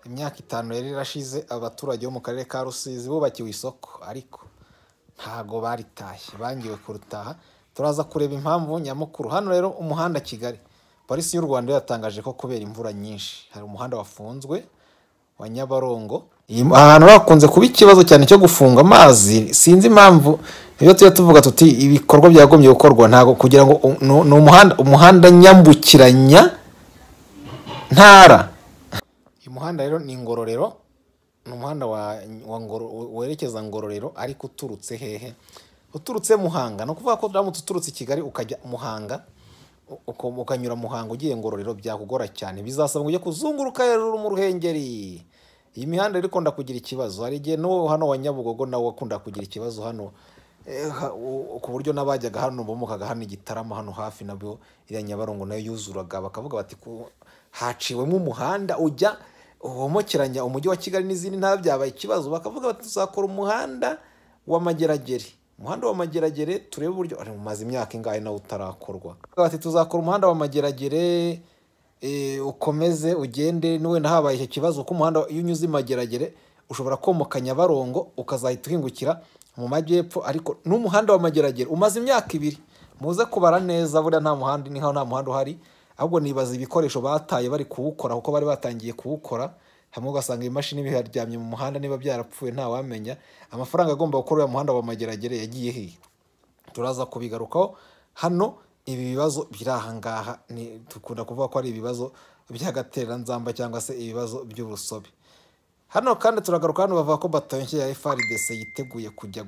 imyaka itanu yari irashize abaturage bo mu karere ka rusizi bubakiwe isoko ariko ntago baritashye bangiwe kurutaha turaza kureba impamvu nyamukuru hano rero umuhanda kigali polisi y'u rwanda yatangaje ko kubera imvura nyinshi hari umuhanda wafunzwe wa nyabarongo ahantu hakunze kuba ikibazo cyane cyo gufunga amazi sinzi impamvu iyo tujya tuvuga tuti ibikorwa byagombye gukorwa ntabwo kugira ngo ni umuhanda umuhanda nyambukiranya ntara uyu muhanda rero ni ingororero ni umuhanda werekeza ngororero ariko uturutse hehe uturutse muhanga ni ukuvuga ko uramutse uturutse i kigali ukajya muhanga ukanyura muhanga ugiye ngororero byakugora cyane bizasaba ujye kuzunguruka hejuru mu ruhengeri iyi mihanda rero ikunda kugira ikibazo hari igihe n'uwo hano wa nyabugogo nawe wakunda kugira ikibazo hano ku buryo n'abajyaga hano bomokaga hano igitarama hano hafi nabyo iriya nyabarongo nayo yuzuraga bakavuga bati haciwemo umuhanda ujya womokeranya umujyi wa kigali n'izindi ntara byabaye ikibazo bakavuga bati tuzakora umuhanda w'amageragere umuhanda w'amageragere turebe uburyo umaze imyaka ingahe nawe utarakorwa tuzakora umuhanda w'amageragere ukomeze ugende wenda habaye icyo kibazo kuko umuhanda iyo unyuze imageragere ushobora komoka nyabarongo ukazahita uhingukira mu majyepfo ariko n'umuhanda w'amageragere umaze imyaka ibiri muze kubara neza buriya nta muhanda niho nta muhanda uhari ahubwo nibaza ibikoresho bataye bari kuwukora kuko bari batangiye kuwukora hamwe ugasanga imashini biharyamye mu muhanda niba byarapfuye ntawamenya amafaranga agomba gukora uyu muhanda w'amageragere yagiye hehe turaza kubigarukaho hano ibi bibazo biri aha ngaha dukunda kuvuga ko ari ibibazo by'agatereranzamba cyangwa se ibibazo by'urusobe hano kandi turagaruka hano bavuga ko batayo nshya ya FRDC yiteguye kujya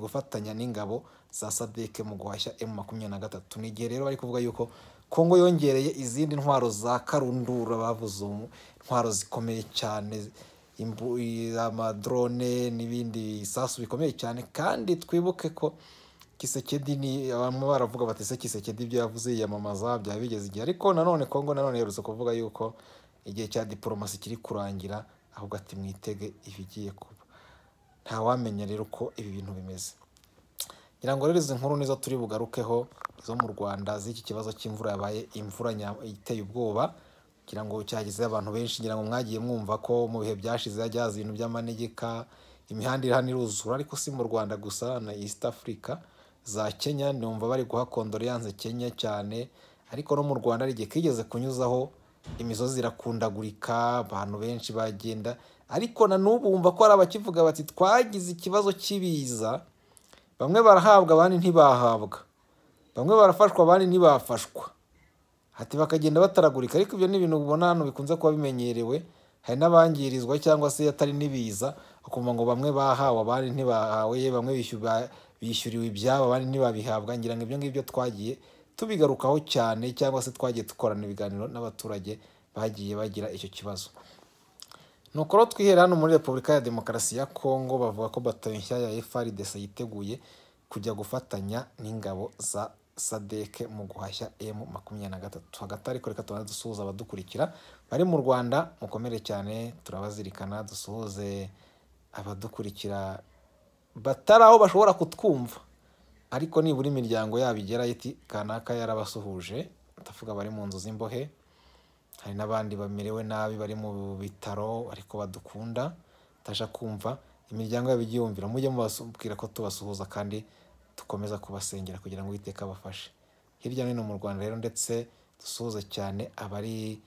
gufatanya n'ingabo za SADC mu guhashya M23 n'igihe rero bari kuvuga yuko Kongo yongereye izindi ntwaro za karundura bavuze intwaro zikomeye cyane amadrone n'ibindi bisasu bikomeye cyane kandi twibuke ko kisekedi ni abantu baravuga bati ese kisekedi ibyo yavuze yiyamamaza byaba bigeze igihe ariko nanone Kongo nanone yerutse kuvuga yuko igihe cya diporomasi kiri kurangira ahubwo ati mwitege ibigiye kuba ntawamenya rero uko ibi bintu bimeze ngira ngo rero izi nkuru nizo turi bugarukeho zo mu rwanda z'iki kibazo cy'imvura yabaye imvura iteye ubwoba kugira ngo cyagezeho abantu benshi ngira ngo mwagiye mwumva ko mu bihe byashize hajya haza ibintu by'amanegeka imihanda iri hano iruzura ariko si mu rwanda gusa na east africa za kenya numva bari guha kondoleyanse kenya cyane ariko no mu rwanda hari igihe kigeze kunyuzaho imisozi irakundagurika abantu benshi bagenda ariko na n'ubu wumva ko hari abakivuga bati twagize ikibazo cy'ibiza bamwe barahabwa abandi ntibahabwa bamwe barafashwa abandi ntibafashwa hati bakagenda bataragurika ariko ibyo ni ibintu ubona hano bikunze kuba bimenyerewe hari n'abangirizwa cyangwa se atari n'ibiza bakumva ngo bamwe bahawe abandi ntibahawe bamwe bishyuriwe ibyabo abandi ntibabihabwa ngira ngo ibyo ngibyo twagiye tubigarukaho cyane cyangwa se twagiye dukorana ibiganiro n'abaturage bagiye bagira icyo kibazo nuko rero twihera hano muri repubulika ya demokarasi ya kongo bavuga ko batayo nshya ya frdc yiteguye kujya gufatanya n'ingabo za sadeke mu guhashya emu makumyabiri na gatatu hagati ariko reka tubanze dusuhuza abadukurikira bari mu rwanda mukomere cyane turabazirikana dusuhuze abadukurikira batari aho bashobora kutwumva ariko nibura imiryango yabo igerayo iti kanaka yarabasuhuje ndavuga bari mu nzu z'imbohe hari n'abandi bamerewe nabi bari mu bitaro ariko badukunda batabasha kumva imiryango yabo ijya yumvira mujye mubabwira ko tubasuhuza kandi dukomeza kubasengera kugira ngo uwiteka abafashe hirya no hino mu rwanda rero ndetse dusuhuze cyane abari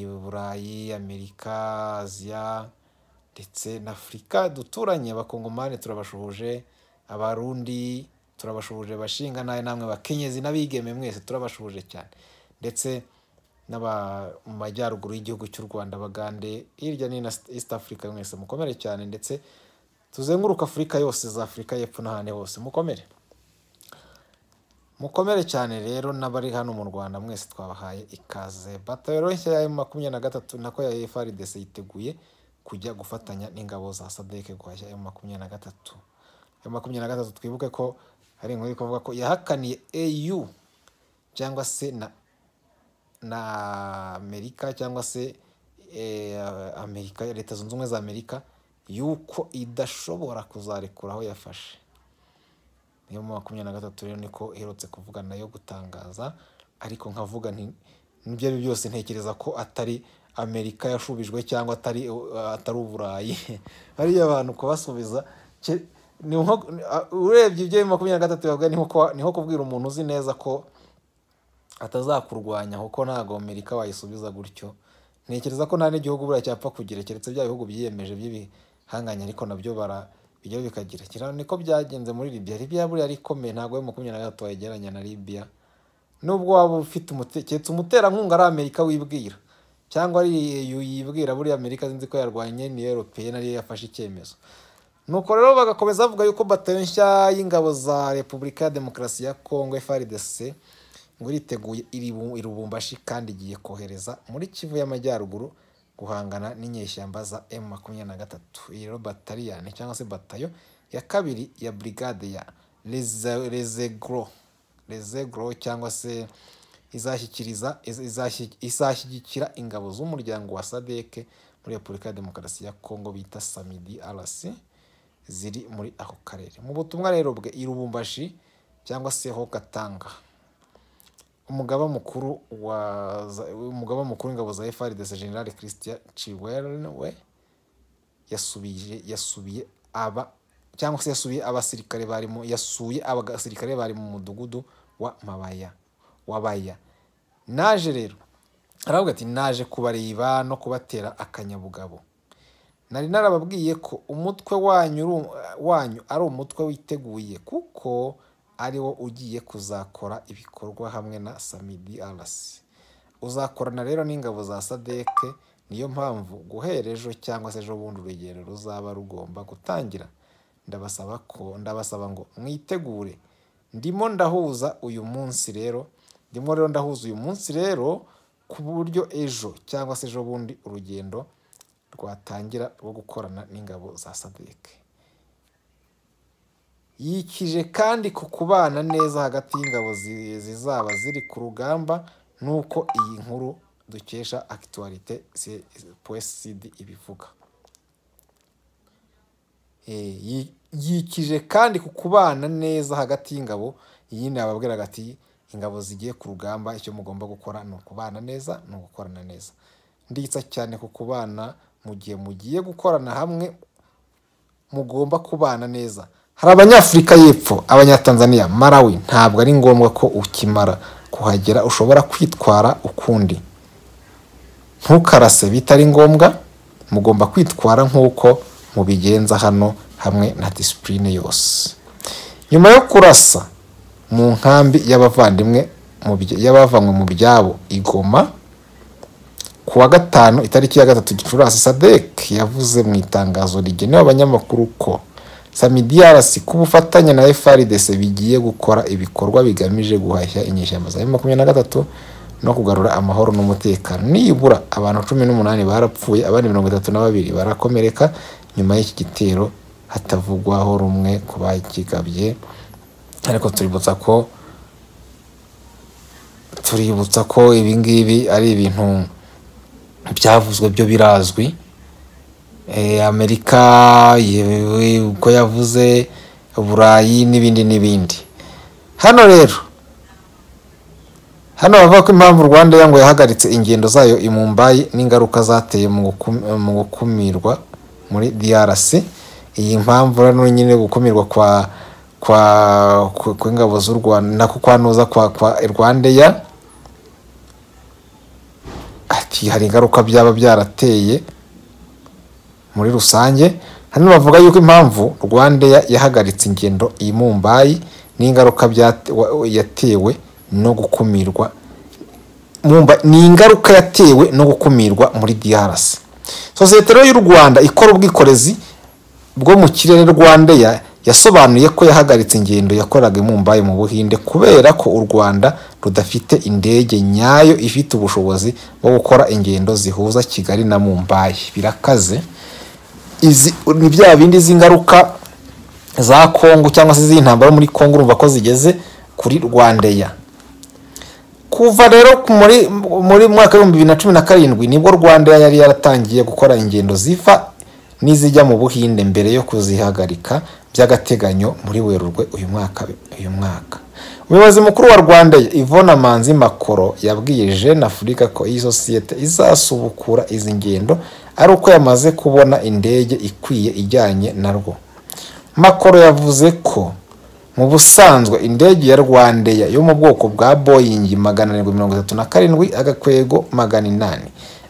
burayi amerika aziya ndetse na afurika duturanye abakongomani turabashuhuje abarundi turabashuhuje bashinga nawe namwe bakenyezi n'abigeme mwese turabashuhuje cyane ndetse n'aba mu majyaruguru y'igihugu cy'u rwanda bagande hirya no hino east africa mwese mukomere cyane ndetse tuzenguruka afurika yose za afurika y'epfo n'ahandi hose mukomere mukomere cyane rero n'abari hano mu rwanda mwese twabahaye ikaze batayero nshya ya makumyabiri na gatatu nako ya frdc yiteguye kujya gufatanya n'ingabo za sadeke guhashya ya makumyabiri na gatatu ya makumyabiri na gatatu twibuke ko hari inkuru iri ko yahakaniye au cyangwa se na na amerika cyangwa se amerika leta zunze ubumwe za amerika yuko idashobora kuzarekura aho yafashe niyo mu makumyabiri na gatatu rero niko iherutse kuvuga nayo gutangaza ariko nkavuga nti nibyo ari byose ntekereza ko atari amerika yashubijwe cyangwa atari atari uburayi hariya abantu kubasubiza ke- ni nko- ni- a- urebye ibyo bibiri makumyabiri na gatatu bivuga ni nko kuba- ni nko kubwira umuntu uzi neza ko atazakurwanya kuko ntabwo amerika wayisubiza gutyo ntekereza ko nta n'igihugu buriya cyapfa kugira keretse bya bihugu byiyemeje by'ibihanganye ariko nabyo bara bijya bikagira kira niko byagenze muri libiya libiya buriya yari ikomeye ntabwo yo makumyabiri na gatatu wayigereranya na libiya nubwo waba ufite umute- keretse umuterankunga ari amerika wibwira cyangwa ari EU yibwira buriya amerika sinzi ko yarwanye ni europeye nayo yafashe icyemezo nuko rero bagakomeza bavuga yuko batayo nshya y'ingabo za repubulika ya demokarasi ya kongo frdc ngo iriteguye iribu- i Lubumbashi kandi igiye kohereza muri kivu y'amajyaruguru guhangana n'inyeshyamba za m makumyabiri na gatatu iyi rero bataliyani cyangwa se batayo ya kabiri ya brigade ya Reze- rezegro rezegro cyangwa se izashyikiriza iz- izashyi- izashyigikira ingabo z'umuryango wa sadeke muri repubulika ya demokarasi ya kongo bita samidi arasi ziri muri ako karere mu butumwa rero bwe i Lubumbashi cyangwa se ho gatanga umugaba mukuru wa za- umugaba mukuru w'ingabo za FRDC General Christian Chiwenwe yasubije yasubiye aba cyangwa se yasubiye abasirikare bari mu yasuye abasirikare bari mu mudugudu wa Mabaya wabaya naje rero aravuga ati naje kubareba no kubatera akanyabugabo nari narababwiye ko umutwe wanyu uru- wanyu ari umutwe witeguye kuko ari wo ugiye kuzakora ibikorwa hamwe na samidi arasi uzakorana rero n'ingabo za sadeke niyo mpamvu guhera ejo cyangwa se ejo bundi urugendo ruzaba rugomba gutangira ndabasaba ko ndabasaba ngo mwitegure ndimo ndahuza uyu munsi rero ndimo rero ndahuza uyu munsi rero ku buryo ejo cyangwa se ejo bundi urugendo rwatangira rwo gukorana n'ingabo za sadeke yikije kandi ku kubana neza hagati y'ingabo zi- zizaba ziri ku rugamba n'uko iyi nkuru dukesha akituwarite psd ibivuga Eh, yi- yikije kandi ku kubana neza hagati y'ingabo yindi ababwiraga ati ingabo zigiye ku rugamba icyo mugomba gukora ni ukubana neza ni ugukorana neza nditsa cyane ku kubana mu gihe mugiye gukorana hamwe mugomba kubana neza hari abanyafurika y'epfo abanyatanzaniya marawi ntabwo ari ngombwa ko ukimara kuhagera ushobora kwitwara ukundi ntukarase bitari ngombwa mugomba kwitwara nk'uko mubigenza hano hamwe na disipurine yose nyuma yo kurasa mu nkambi y'abavandimwe mu bya- y'abavanywe mu byabo igoma ku wa gatanu itariki ya gatatu gicurasi sadek yavuze mu itangazo rigenewe abanyamakuru ko samidi arasi ku bufatanye na frdc bigiye gukora ibikorwa bigamije guhashya inyeshyamba za makumyabiri na gatatu no kugarura amahoro n'umutekano nibura abantu cumi n'umunani barapfuye abandi mirongo itatu na babiri barakomereka nyuma y'iki gitero hatavugwaho rumwe ku bakigabye ariko tuributsa ko tuributsa ko ibi ngibi ari ibintu byavuzwe byo birazwi Eh, amerika yewe uko yavuze uburayi n'ibindi n'ibindi hano rero hano bavuga ko impamvu rwanda ngo yahagaritse ingendo zayo i mumbayi n'ingaruka zateye mu gukum- mu gukumirwa muri drc iyi mpamvu rero nyine gukumirwa kwa kwa ku- kw'ingabo z'u rwanda nako kwanuza kwa kwa rwandeya ati hari ingaruka byaba byarateye muri rusange hano bavuga yuko impamvu rwandeya yahagaritse ingendo i mumbayi n'ingaruka byate- wa- yatewe no gukumirwa Mumba- ni ingaruka yatewe no gukumirwa muri drc sosiyete rero y'u rwanda ikora ubwikorezi bwo mu kirere rwandeya yasobanuye ko yahagaritse ingendo yakoraga i mumbayi mu buhinde kubera ko u rwanda rudafite indege nyayo ifite ubushobozi bwo gukora ingendo zihuza kigali na mumbayi birakaze izi ni bya bindi z'ingaruka za kongo cyangwa se z'intambara muri kongo urumva ko zigeze kuri rwandeya kuva rero ku- muri muri mwaka w'ibihumbi bibiri na cumi na karindwi nibwo rwanda yari yaratangiye gukora ingendo ziva n'izijya mu buhinde mbere yo kuzihagarika by'agateganyo muri werurwe uyu mwaka uyu mwaka umuyobozi mukuru wa rwanda ivona manzi makoro yabwiye jeune afurika ko iyi sosiyete izasubukura izi ngendo ari uko yamaze kubona indege ikwiye ijyanye na rwo makoro yavuze ko mu busanzwe indege ya rwandeya yo mu bwoko bwa boyingi magana arindwi mirongo itatu na karindwi agakwego magana inani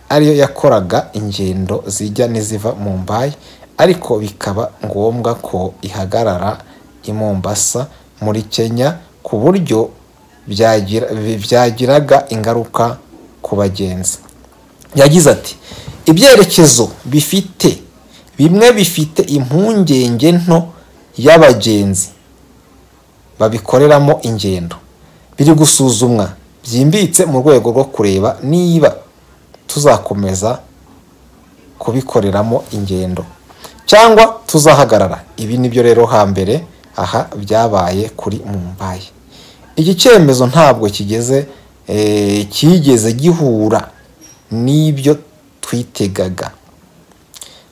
ariyo yakoraga ingendo zijya n'iziva mu mbayi ariko bikaba ngombwa ko ihagarara i mombasa muri kenya ku buryo byagiraga ingaruka ku bagenzi yagize ati ibyerekezo bifite bimwe bifite impungenge nto y'abagenzi babikoreramo ingendo biri gusuzumwa byimbitse mu rwego rwo kureba niba tuzakomeza kubikoreramo ingendo cyangwa tuzahagarara ibi nibyo rero hambere aha byabaye kuri mumbayi iki cyemezo ntabwo kigeze kigeze gihura n'ibyo twitegaga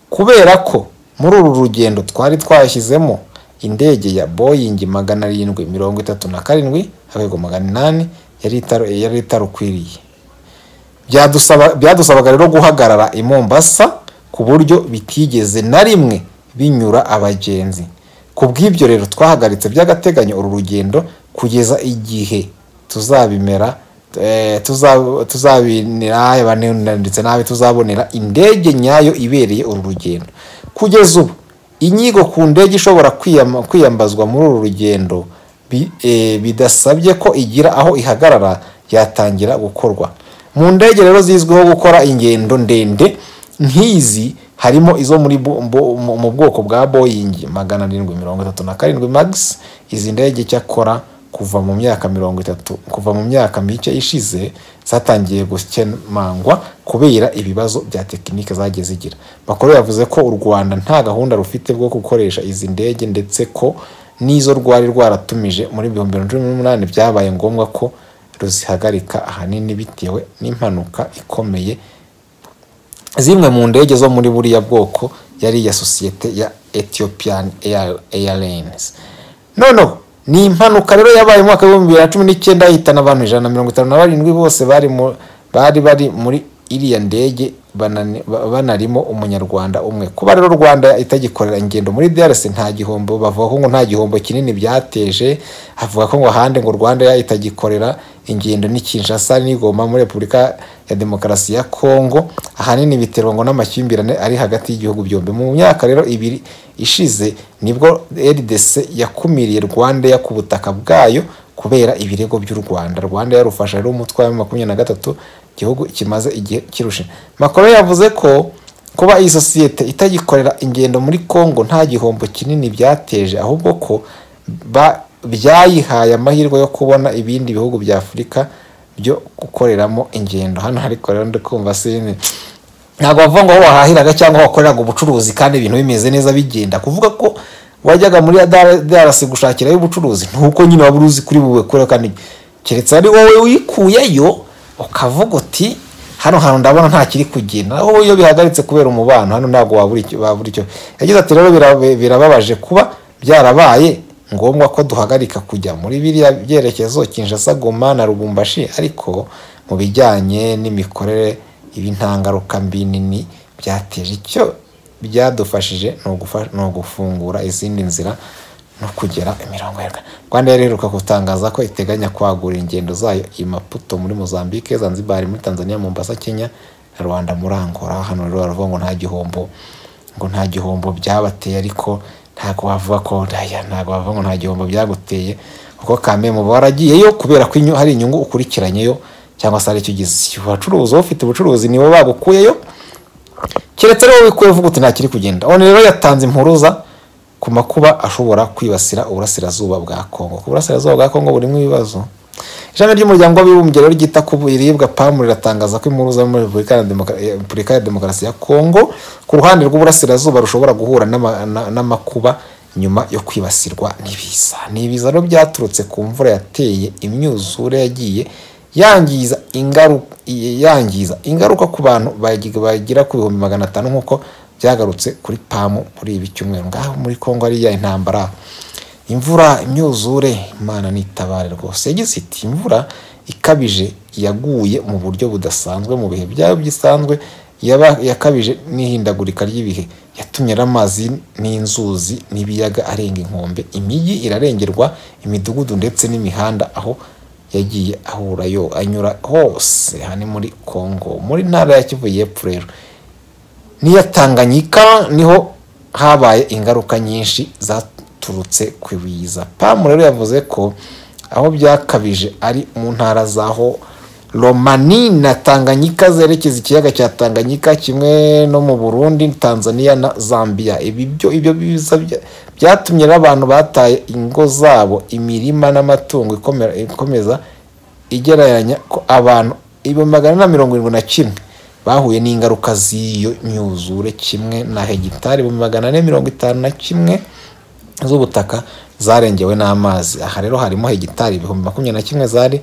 kubera ko muri uru rugendo twari twashyizemo indege ya boyingi magana arindwi mirongo itatu na karindwi akego magana inani yari itarukwiriye byadusabaga rero guhagarara i mombasa ku buryo bitigeze na rimwe binyura abagenzi ku bw'ibyo rero twahagaritse by'agateganyo uru rugendo kugeza igihe tuzabimera ndetse nabi tuzabonera indege nyayo ibereye uru rugendo kugeza ubu inyigo ku ndege ishobora kwiyambazwa muri uru rugendo bidasabye ko igira aho ihagarara yatangira gukorwa mu ndege rero zizwiho gukora ingendo ndende nk'izi harimo izo mu bwoko bwa boyingi magana arindwi mirongo itatu na karindwi magisi izi ndege cyakora kuva mu myaka mirongo itatu kuva mu myaka mike ishize zatangiye gukemangwa kubera ibibazo bya tekinike zagiye zigira bakuru yavuze ko u rwanda nta gahunda rufite bwo gukoresha izi ndege ndetse ko n'izo rwari rwaratumije muri ibihumbi bibiri na cumi n'umunani byabaye ngombwa ko ruzihagarika ahanini bitewe n'impanuka ikomeye zimwe mu ndege zo muri buriya bwoko yari iya sosiyete ya ethiopian airlines noneho ni impanuka rero yabaye mu mwaka w'ibihumbi bibiri na cumi n'icyenda yahitana abantu ijana na mirongo itanu na barindwi bose bari bari muri iriya ndege banarimo umunyarwanda umwe kuba rero rwanda itagikorera ingendo muri drc nta gihombo bavuga ko ngo nta gihombo kinini byateje havuga ko ngo ahandi ngo rwanda itagikorera ingendo ni kinshasa n'igoma muri repubulika ya demokarasi ya kongo ahanini biterwa ngo n'amakimbirane ari hagati y'ibihugu byombi mu myaka rero ibiri ishize nibwo rdc yakumiriye rwanda ku butaka bwayo kubera ibirego by'u rwanda rwanda yarufasha rero umutwe wa makumyabiri na gatatu igihugu kimaze igihe kirushe makoro yavuze ko kuba iyi sosiyete itagikorera ingendo muri congo nta gihombo kinini byateje ahubwo ko byayihaye amahirwe yo kubona ibindi bihugu bya afurika byo gukoreramo ingendo hano ariko rero ndi kumva sinzi ntabwo bavuga ngo aho wahahiraga cyangwa wakoreraga ubucuruzi kandi ibintu bimeze neza bigenda kuvuga ko wajyaga muri darasi gushakirayo ubucuruzi ntuko nyine waba uruzi kuri buwe kure kandi keretse ari wowe wikuyeyo ukavuga uti hano hantu ndabona nta kiri kugenda aho iyo bihagaritse kubera umubano hano ntabwo wabura icyo yagize ati rero birababaje kuba byarabaye ngombwa ko duhagarika kujya muri biriya byerekezo kinshasa goma na rubumbashi ariko mu bijyanye n'imikorere ibi nta ngaruka mbi nini byateje icyo byadufashije ni ugufungura izindi nzira no kugera imirongo ya rwanda yareruka gutangaza ko iteganya kwagura ingendo zayo i maputo muri mozambique zanzibar muri tanzania mombasa kenya na rwanda muri angola hano rero baravuga ngo nta gihombo ngo nta gihombo byabateye ariko ntabwo bavuga ko ntabwo bavuga ngo nta gihombo byaguteye kuko kamwe mu waragiyeyo kubera ko hari inyungu ukurikiranyeyo cyangwa se hari icyo ugize abacuruzi ufite ubucuruzi niwe bagukuyeyo keretse rero wikuye uvuga uti nta kiri kugenda one rero yatanze impuruza ku makuba ashobora kwibasira uburasirazuba bwa kongo ku burasirazuba bwa kongo burimo ibibazo ishami ry'umuryango w'abibumbye rero ryita ku biribwa pamu riratangaza ko impuruza muri repubulika ya demokarasi ya kongo ku ruhande rw'uburasirazuba rushobora guhura n'amakuba nyuma yo kwibasirwa n'ibiza ni ibiza rero byaturutse ku mvura yateye imyuzure yagiye yangiza ingaruka ku bantu bagira ku bihumbi magana atanu nk'uko byagarutse kuri pamu muri ibi cyumweru ngaho muri kongo hariya intambara imvura imyuzure imana nitabare rwose yagize iti imvura ikabije yaguye mu buryo budasanzwe mu bihe byaba bisanzwe yaba yakabije n'ihindagurika ry'ibihe yatumye amazi n'inzuzi n'ibiyaga arenga inkombe imijyi irarengerwa imidugudu ndetse n'imihanda aho yagiye ahura yo anyura hose hani muri congo muri ntara ya kivu y'epfo rero n'iya tanganyika niho habaye ingaruka nyinshi zaturutse ku ibiza pamu rero yavuze ko aho byakabije ari mu ntara zaho romani na tanganyika zerekeza ikiyaga cya tanganyika kimwe no mu burundi tanzania na zambia ibyo ibyo biza byatumye n'abantu bataye ingo zabo imirima n'amatungo ikomeza igereranya ko abantu ibihumbi magana na mirongo irindwi na kimwe bahuye n'ingaruka z'iyo myuzure kimwe na hegitari ibihumbi magana ane mirongo itanu na kimwe z'ubutaka zarengewe n'amazi aha rero harimo hegitari ibihumbi makumyabiri na kimwe zari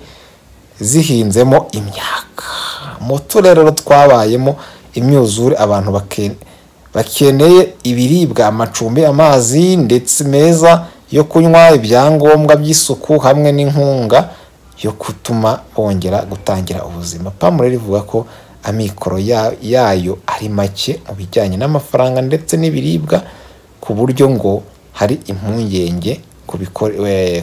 zihinzemo imyaka mu turere twabayemo imyuzure abantu bakeneye ibiribwa amacumbi amazi ndetse meza yo kunywa ibyangombwa by'isuku hamwe n'inkunga yo gutuma bongera gutangira ubuzima pamure rivuga ko amikoro yayo ari make mu bijyanye n'amafaranga ndetse n'ibiribwa ku buryo ngo hari impungenge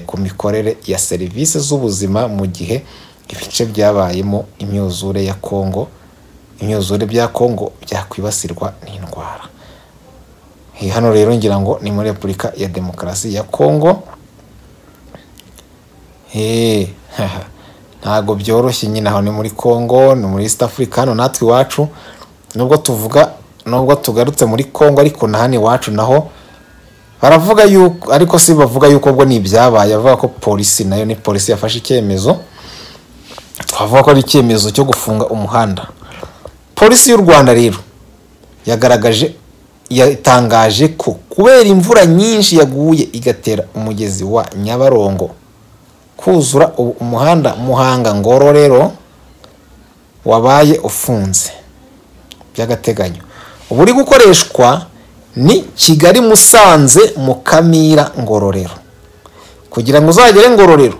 ku mikorere ya serivisi z'ubuzima mu gihe ibice byabayemo imyuzure ya kongo imyuzure bya kongo byakwibasirwa n'indwara hano rero ngira ngo ni muri repubulika ya demokarasi ya kongo ntabwo byoroshye nyine aho ni muri kongo ni muri east africa hano natwe iwacu nubwo tuvuga nubwo tugarutse muri kongo ariko na hano iwacu naho baravuga yuko ariko si bavuga yuko ubwo ni ibyabaye bavuga ko polisi nayo ni polisi yafashe icyemezo twavuga ko ari icyemezo cyo gufunga umuhanda polisi y'u rwanda rero yagaragaje yatangaje ko kubera imvura nyinshi yaguye igatera umugezi wa nyabarongo kuzura umuhanda muhanga ngoro rero wabaye ufunze by'agateganyo uba uri gukoreshwa ni kigali musanze mukamira ngororero kugira ngo uzagere ngororero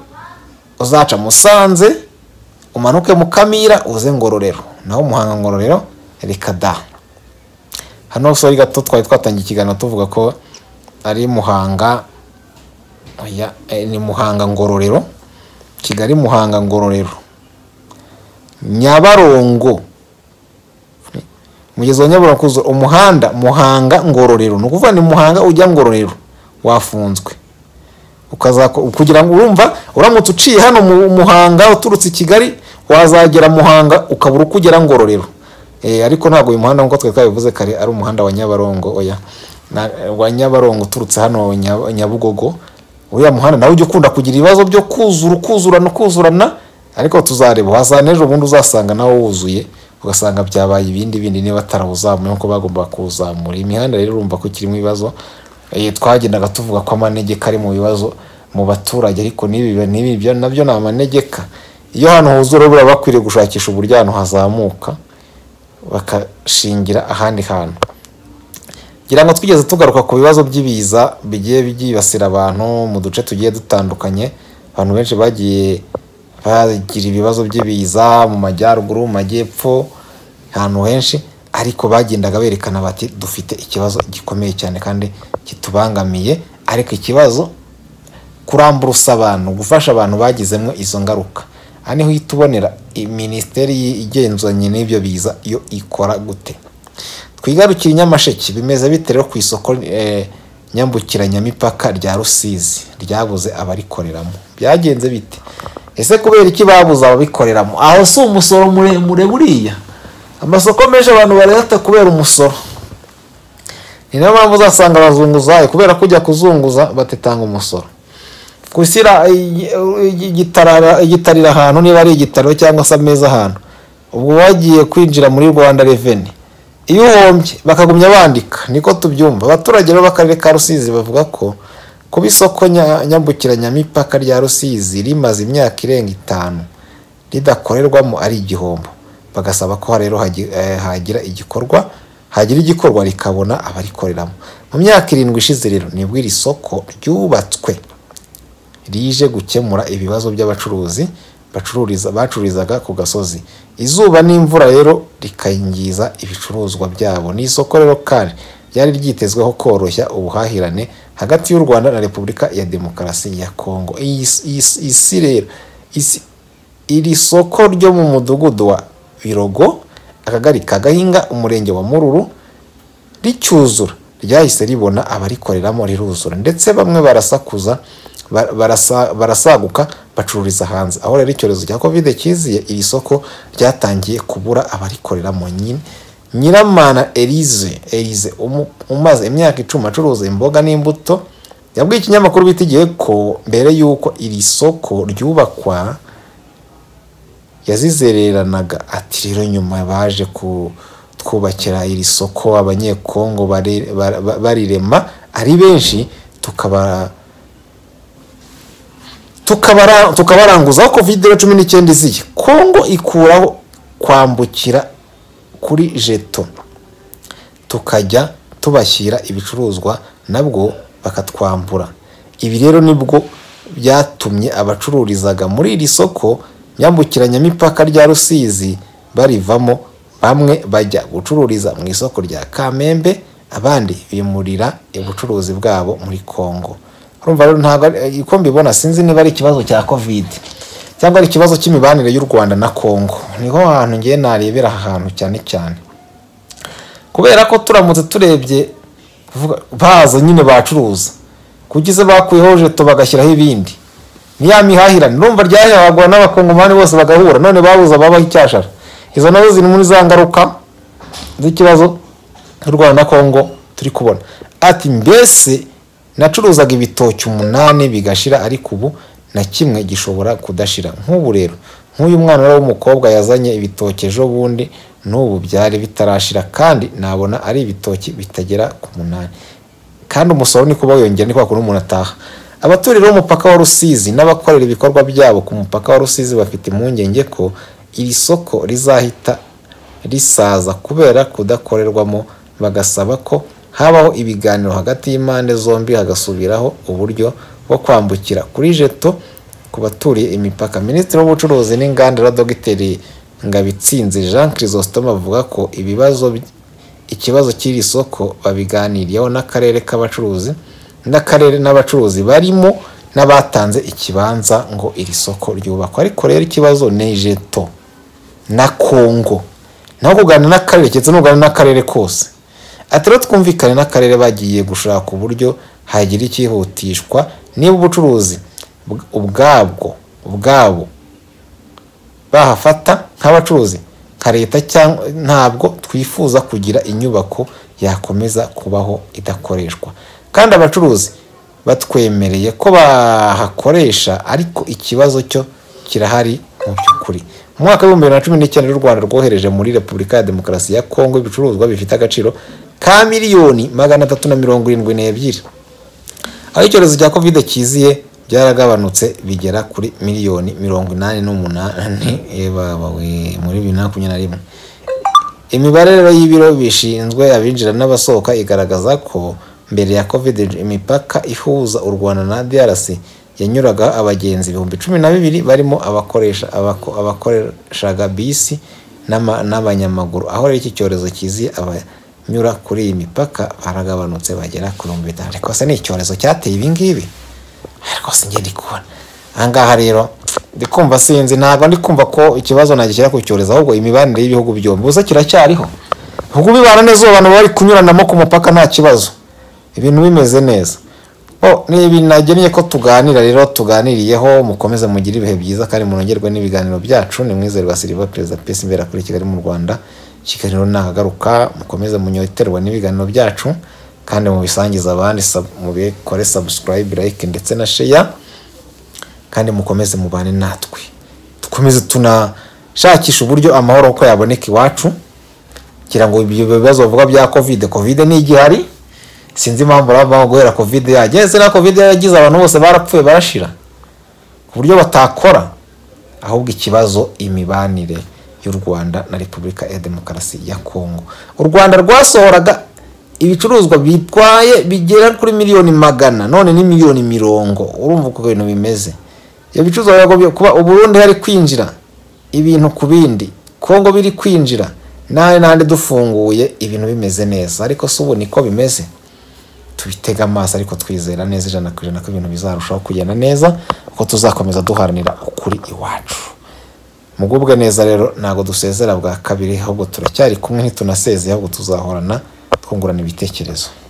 uzaca musanze umanuke mukamira uze ngororero naho muhanga ngororero reka da hano sori gato twari twatangiye ikiganiro tuvuga ko ari muhanga ni muhanga ngororero kigali muhanga ngororero nyabarongo umugezi wa nyabarongo umuhanda muhanga ngororero ni ukuvuga ni muhanga ujya ngororero wafunzwe kugira ngo urumva uramutse uciye hano mu muhanga uturutse i kigali wazagera muhanga ukabura uko ugera ngororero ariko ntabwo uyu muhanda nk'uko twari twabivuze kare ari umuhanda wa nyabarongo oya wa nyabarongo uturutse hano nyabugogo uriya muhanda nawe ujya ukunda kugira ibibazo byo kuzura ukuzurana ukuzurana ariko tuzareba wazana ejo bundi uzasanga nawe wuzuye ugasanga byabaye ibindi bindi niba atarawuzamuye nk'uko bagomba kuwuzamura imihanda rero urumva ko ikirimo ibibazo twagendaga tuvuga ko amanegeka ari mu bibazo mu baturage ariko n'ibi nabyo ni amanegeka iyo hano huzura urabura bakwiriye gushakisha uburyo ahantu hazamuka bagashingira ahandi hantu ngira ngo twigeze tugaruka ku bibazo by'ibiza bigiye byibasira abantu mu duce tugiye dutandukanye abantu benshi bagiye bagira ibibazo by'ibiza mu majyaruguru mu majyepfo ahantu henshi ariko bagendaga berekana bati dufite ikibazo gikomeye cyane kandi kitubangamiye ariko ikibazo kurambura abantu gufasha abantu bagizemo izo ngaruka aha niho uhita ubonera minisiteri igenzuranye n'ibyo biza iyo ikora gute twigarukire inyamasheke bimeze bite rero ku isoko nyambukiranyamipaka rya rusizi ryabuze abarikoreramo byagenze bite ese kubera iki babuze ababikoreramo aho si umusoro muremure buriya amasoko menshi abantu bareta kubera umusoro ni nayo mpamvu uzasanga abazunguzayi kubera kujya kuzunguza batetanga umusoro gushyira igitarira ahantu niba ari igitariro cyangwa se ameza ahantu ubwo bagiye kwinjira muri rwanda reveni iyo uhombye bakagumya bandika niko tubyumva abaturage bo b'akarere ka rusizi bavuga ko kuba isoko nyambukiranyamipaka rya rusizi rimaze imyaka irenga itanu ridakorerwamo ari igihombo bagasaba ko rero hagira igikorwa hagira igikorwa rikabona abarikoreramo mu myaka irindwi ishize rero nibwo iri soko ryubatswe rije gukemura ibibazo by'abacuruzi bacururiza bacururizaga ku gasozi izuba n'imvura rero rikangiza ibicuruzwa byabo ni isoko rero kandi ryari ryitezweho koroshya ubuhahirane hagati y'u rwanda na repubulika ya demokarasi ya kongo iyi iyi- isi rero isi- iri soko ryo mu mudugudu wa birogo akagari ka gahinga umurenge wa mururu ricyuzura ryahise ribona abarikoreramo riruzura ndetse bamwe barasakuza ba- barasa- barasaguka bacururiza hanze aho rero icyorezo cya covid cyiziye iri soko ryatangiye kubura abarikoreramo nyine nyiramana elize elize umu- umaze imyaka icumi acuruza imboga n'imbuto yabwiye ikinyamakuru bita igihe ko mbere y'uko iri soko ryubakwa yazizereranaga ati rero nyuma baje kutwubakira iri soko abanyekongo bari- ba- ba- barirema ari benshi tukaba tukabara- tukabaranguza aho covid cumi n'icyenda iziye kongo ikuraho kwambukira kuri jeto tukajya tubashyira ibicuruzwa nabwo bakatwambura ibi rero nibwo byatumye abacururizaga muri iri soko nyambukiranyamipaka rya rusizi barivamo bamwe bajya gucururiza mu isoko rya kamembe abandi bimurira ubucuruzi bwabo muri kongo urumva rero ntabwo ari- uko mbibona sinzi niba ari ikibazo cya covid cyangwa ari ikibazo cy'imibanire y'u rwanda na kongo niho hantu ngiye narebera aha hantu cyane cyane kubera ko turamutse turebye kuvuga- baza nyine bacuruza kugeza bakuyeho jeto bagashyiraho ibindi ni ya mihahirane urumva ryahahagwa n'abakongomani bose bagahura none babuze ababaho icyashara izo nazo ziri muri za ngaruka z'ikibazo cy'u rwanda na kongo turi kubona ati mbese nacuruzaga ibitoki umunani bigashira ariko ubu na kimwe gishobora kudashira nk'ubu rero nk'uyu mwana rero w'umukobwa yazanye ibitoki ejo bundi n'ubu byari bitarashira kandi nabona ari ibitoki bitagera ku munani kandi umusoro ni kuba wiyongera ni kwa kundi umuntu ataha abaturire b'umupaka wa rusizi n'abakorera ibikorwa byabo ku mupaka wa rusizi bafite impungenge ko iri soko rizahita risaza kubera kudakorerwamo bagasaba ko habaho ibiganiro hagati y'impande zombi hagasubiraho uburyo bwo kwambukira kuri jeto ku baturiye imipaka minisitiri w'ubucuruzi n'inganda na dogiteri ngabitsinze jean chrysostome avuga ko ibibazo by- ikibazo cy'iri soko babiganiriyeho n'akarere k'abacuruzi n'akarere n'abacuruzi barimo n'abatanze ikibanza ngo iri soko ryubakwe ariko rero ikibazo ni jeto na kongo naho kuganira n'akarere keretse nuganira n'akarere kose ati rero twumvikane n'akarere bagiye gushaka uburyo hagira ikihutishwa niba ubucuruzi bw- ubwabwo ubwabo bahafata nk'abacuruzi nka leta cyangwa ntabwo twifuza kugira inyubako yakomeza kubaho idakoreshwa kandi abacuruzi batwemereye ko bahakoresha ariko ikibazo cyo kirahari mu by'ukuri mu mwaka w'ibihumbi bibiri na cumi n'icyenda u rwanda rwohereje muri repubulika ya demokarasi ya kongo ibicuruzwa bifite agaciro ka miliyoni magana atatu na mirongo irindwi n'ebyiri aho icyorezo cya covid cyiziye byaragabanutse bigera kuri miliyoni mirongo inani n'umunani ebawe muri bibiri na makumyabiri na rimwe imibare rero y'ibiro bishinzwe abinjira n'abasohoka igaragaza ko mbere ya covid imipaka ihuza u rwanda na drc yanyuraga abagenzi ibihumbi cumi na bibiri barimo abakoresha abako- abakoreshaga bisi n'ama- n'abanyamaguru aho rero iki cyorezo kiziye abanyura kuri iyi mipaka baragabanutse bagera ku bihumbi bitanu ariko se ni icyorezo cyateye ibi ngibi rwose njye ndi kubona aha ngaha rero ndi kumva sinzi ntabwo ndi kumva ko ikibazo nagishyira ku cyorezo ahubwo imibanire y'ibihugu byombi gusa kiracyariho ahubwo bibana neza ubu abantu bari kunyuranamo ku mupaka nta kibazo ibintu bimeze neza Oh, ni ibintu nagennye ko tuganira rero tuganiriyeho mukomeze mugire ibihe byiza kandi munogerwe n'ibiganiro byacu ni mwizerwa siriva perezida pesi imbera kuri kigali mu rwanda kiganiro nahagaruka mukomeze munyoterwa n'ibiganiro byacu kandi mubisangize abandi sub- mubikore subscribe like ndetse na share kandi mukomeze mubane natwe dukomeze tunashakisha uburyo amahoro uko yaboneka iwacu kugira ngo ibyo bibazo bavuga bya covid covid ni igihari sinzi impamvu baba guhera covid yagenze na covid yaragize abantu bose barapfuye barashira ku buryo batakora ahubwo ikibazo imibanire y'u rwanda na repubulika ya demokarasi ya kongo u rwanda rwasohoraga ibicuruzwa bitwaye bigera kuri miliyoni magana none ni miliyoni mirongo urumva uko ibintu bimeze ibyo bicuruzwa biragoye kuba uburundi hari kwinjira ibintu ku bindi kongo biri kwinjira n'ahandi n'ahandi dufunguye ibintu bimeze neza ariko si ubu niko bimeze tubitega amaso ariko twizera neza ijana ku ijana ko ibintu bizarushaho kugenda neza kuko tuzakomeza duharanira ukuri iwacu mugubwe neza rero ntabwo dusezera bwa kabiri ahubwo turacyari kumwe ntitunasezeya ahubwo tuzahorana twungurana ibitekerezo